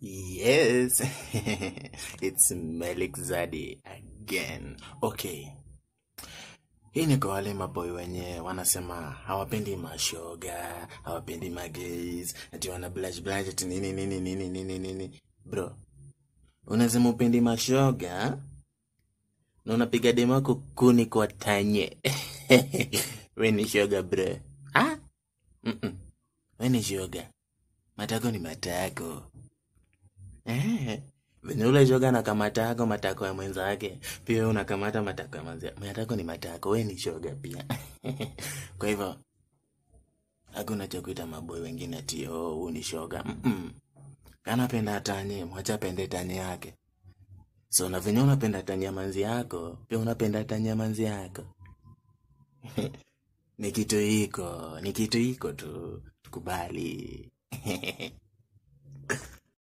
Yes, it's Melik Zadi again. Okay, hii ni kwa wale maboy wenye wanasema hawapendi mashoga, hawapendi magays, ati wana blush blush, ati nini nini nini nini nini. Bro, unasema upendi mashoga na unapiga demo yako kuni kwa tanye. We ni shoga bro. Ah? Mm-mm. We ni shoga. Matako ni matako. Eh, venye ule shoga anakamata yako matako ya mwenzake, pia wewe unakamata matako ya mwenzako. Matako ni matako, we ni shoga pia. Kwa hivyo hakuna cha kuita maboy wengine ati oh, huu ni shoga. Mm-mm. Kanapenda tanye, mwacha apende tanye yake. So na venye unapenda tanye ya manzi yako, pia unapenda tanye ya manzi yako. Ni kitu iko, ni kitu iko tu, tukubali.